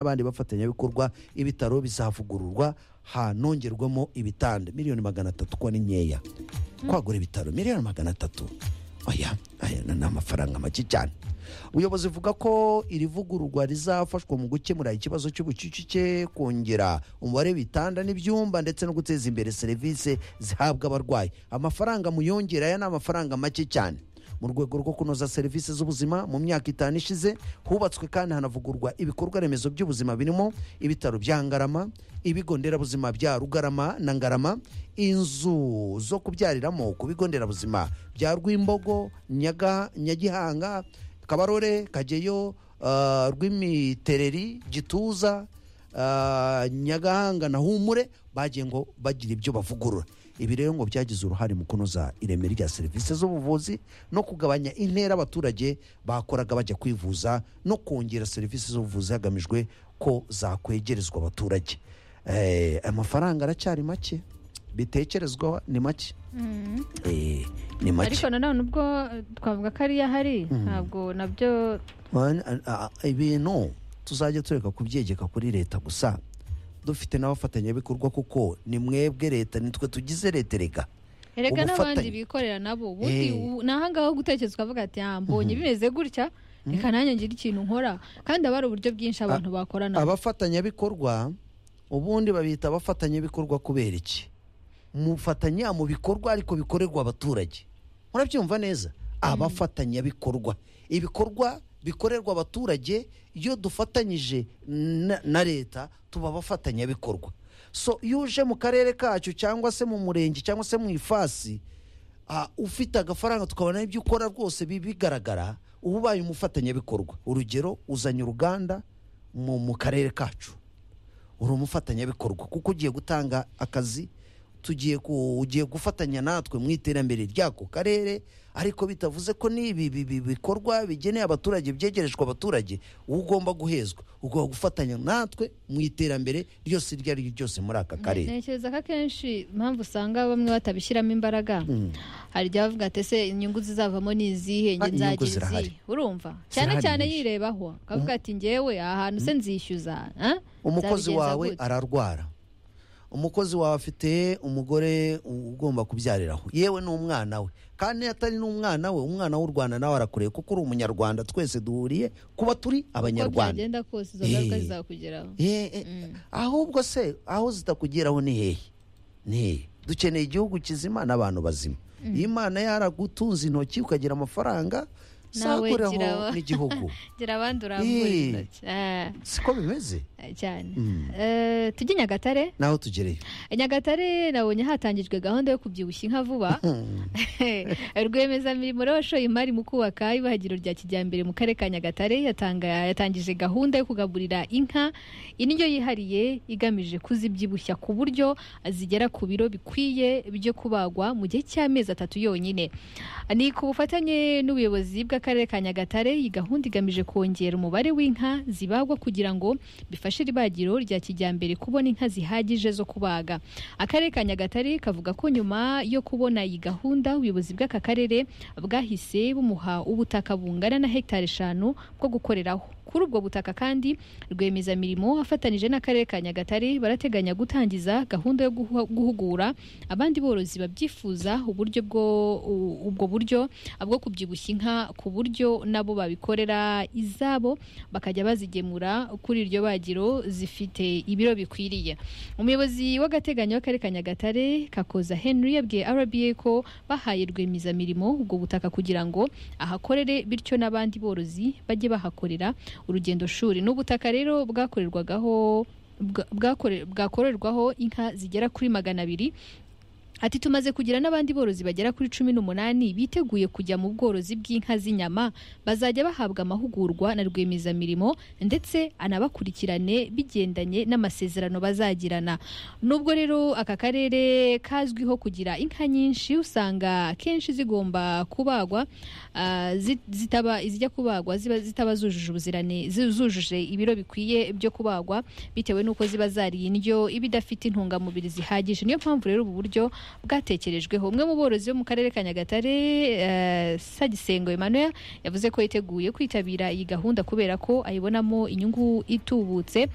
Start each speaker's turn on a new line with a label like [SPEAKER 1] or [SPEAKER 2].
[SPEAKER 1] n'abandi bafatanyabikorwa ibitaro bizavugururwa hanongerwamo ibitanda miliyoni magana atatu ko ni nkeya kwagura ibitaro miliyoni magana atatu oya aya ni amafaranga make cyane ubuyobozi buvuga ko iri vugururwa rizafashwa mu gukemura ikibazo cy'ubucucike kongera umubare w'ibitanda n'ibyumba ndetse no guteza imbere serivisi zihabwa abarwayi amafaranga muyongera aya ni amafaranga make cyane mu rwego rwo kunoza serivisi z'ubuzima mu myaka itanu ishize hubatswe kandi hanavugurwa ibikorwa remezo by'ubuzima birimo ibitaro bya ngarama ibigo nderabuzima bya rugarama na ngarama inzu zo kubyariramo ku bigo nderabuzima bya rwimbogo Nyaga- nyagihanga kabarore kageyo ah, rw'imitereri gituza ah, nyagahanga na humure bagiye ngo bagira ibyo bavugurura ibi rero ngo byagize uruhare mu kunoza ireme rya serivisi z'ubuvuzi no kugabanya intera abaturage bakoraga bajya kwivuza no kongera serivisi z'ubuvuzi hagamijwe ko zakwegerezwa abaturage Eh, amafaranga aracyari make bitekerezwaho ni make Eh, ni make
[SPEAKER 2] ariko nanone ubwo eh, twavuga ko ariyo ahari ntabwo nabyo
[SPEAKER 1] Man- a- a- a- ibintu tuzajya tureka kubyegeka kuri leta gusa dufite n'abafatanyabikorwa kuko ni mwebwe leta nitwe tugize leta reka
[SPEAKER 2] erega n'abandi
[SPEAKER 1] Ubufatanye.
[SPEAKER 2] bikorera nabo ubundi
[SPEAKER 1] Eh.
[SPEAKER 2] ubu- ni ahangaha ho gutekerezwa avuga ati "Ah, mbonye bimeze gutya reka nanjye ngire ikintu nkora kandi haba hari uburyo bwinshi abantu bakorana
[SPEAKER 1] abafatanyabikorwa ubundi babita abafatanyabikorwa kubera iki mufatanya mu bikorwa ariko bikorerwa abaturage murabyumva neza abafatanyabikorwa ibikorwa bikorerwa abaturage iyo dufatanyije na- na leta tuba abafatanyabikorwa so iyo uje mu karere kacu cyangwa se mu murenge cyangwa se mu ifasi ah, ufite agafaranga tukabona ibyo ukora rwose bi- bigaragara uba ubaye umufatanyabikorwa urugero uzanye uruganda mu mu karere kacu uri umufatanyabikorwa kuko ugiye gutanga akazi tugiye ku- ugiye gufatanya natwe mu iterambere ry'ako karere ariko bitavuze ko n'ibi bi- bi- bikorwa bigeneye abaturage byegerejwe abaturage wowe ugomba guhezwa ugomba gufatanya natwe mu iterambere ryose iryo ari ryo ryose muri aka karere
[SPEAKER 2] ntekereza ko akenshi impamvu usanga bamwe batabishyiramo imbaraga hari igihe bavuga ati ese inyungu zizavamo ni izihe
[SPEAKER 1] Ah, inyungu
[SPEAKER 2] njye nzagira
[SPEAKER 1] zirahari.
[SPEAKER 2] izihe urumva cyane
[SPEAKER 1] Zirahari
[SPEAKER 2] cyane
[SPEAKER 1] nyinshi.
[SPEAKER 2] yirebaho akavuga ati njyewe aha hantu se nzishyuza ah,
[SPEAKER 1] umukozi
[SPEAKER 2] nzabigenza
[SPEAKER 1] wawe
[SPEAKER 2] gute?"
[SPEAKER 1] ararwara umukozi wawe afite umugore u- ugomba kubyariraho yewe n'umwana we kandi iyo atari n'umwana we umwana w'u rwanda nawe arakureba kuko uri umunyarwanda twese duhuriye kuba turi
[SPEAKER 2] uko
[SPEAKER 1] abanyarwanda
[SPEAKER 2] byagenda kose izo ngaruka
[SPEAKER 1] Eh.
[SPEAKER 2] zizakugeraho
[SPEAKER 1] Eh, eh, ahubwo se aho zitakugeraho ni hehe ni hehe dukeneye igihugu kizima n'abantu bazima iyo imana yaragutunze intoki ukagira amafaranga
[SPEAKER 2] Nawe
[SPEAKER 1] zakuraho
[SPEAKER 2] gira-
[SPEAKER 1] n'igihugu
[SPEAKER 2] gira abandi urambura
[SPEAKER 1] Eh.
[SPEAKER 2] intoki Ah,
[SPEAKER 1] siko bimeze
[SPEAKER 2] cyane Eh, tujye i nyagatare
[SPEAKER 1] naho tugereye
[SPEAKER 2] I nyagatare nabonye hatangijwe gahunda yo kubyibushya inka vuba rwiyemezamirimo y'abashoye imari mu kubaka ibahagiro rya kijyambere mu karere ka nyagatare yatanga- yatangije gahunda yo kugaburira inka indyo yihariye igamije kuzibyibushya ku buryo zigera ku biro bikwiye byo kubagwa mu gihe cy'amezi atatu yonyine ni ku bufatanye n'ubuyobozi bw'akarere ka nyagatare iyi gahunda igamije kongera umubare w'inka zibagwa kugira ngo bifashe ibagiro rya kijyambere kubona inka zihagije zo kubaga akarere ka nyagatare kavuga ko nyuma yo kubona iyi gahunda ubuyobozi bw'aka karere bwahise bumuha ubutaka bungana na hegitari eshanu bwo gukoreraho kuri ubwo butaka kandi rwiyemezamirimo afatanyije n'akarere ka nyagatare barateganya gutangiza gahunda yo guhu- guhugura abandi borozi babyifuza uburyo bwo u- ubwo buryo bwo kubyibushya inka ku buryo nabo babikorera izabo bakajya bazigemura kuri iryo bagiro zifite ibiro bikwiriye umuyobozi w'agateganyo w'akarere ka nyagatare kakoza henry yabwiye rba ko bahaye rwiyemezamirimo ubwo butaka kugira ngo ahakorere bityo n'abandi borozi bajye bahakorera urugendo shuri ni ubutaka rero bwakorerwagaho bwa- bwakore- bwakorerwaho inka zigera kuri magana abiri Ati tumaze kugira n'abandi borozi bagera kuri cumi n'umunani biteguye kujya mu bworozi bw'inka z'inyama bazajya bahabwa amahugurwa na rwiyemezamirimo ndetse anabakurikirane bigendanye n'amasezerano bazagirana nubwo rero aka karere kazwiho kugira inka nyinshi usanga akenshi zigomba kubagwa ah, zi- zitaba izijya kubagwa ziba zitaba zujuje ubuzirane zi- zujuje ibiro bikwiye byo kubagwa bitewe n'uko ziba zariye indyo iba idafite intungamubiri zihagije niyo mpamvu rero ubu buryo bwatekerejweho umwe mu borozi bo mu karere ka nyagatare eh, sagisengo emmanuel yavuze ko yiteguye kwitabira iyi gahunda kubera ko ayibonamo inyungu itubutse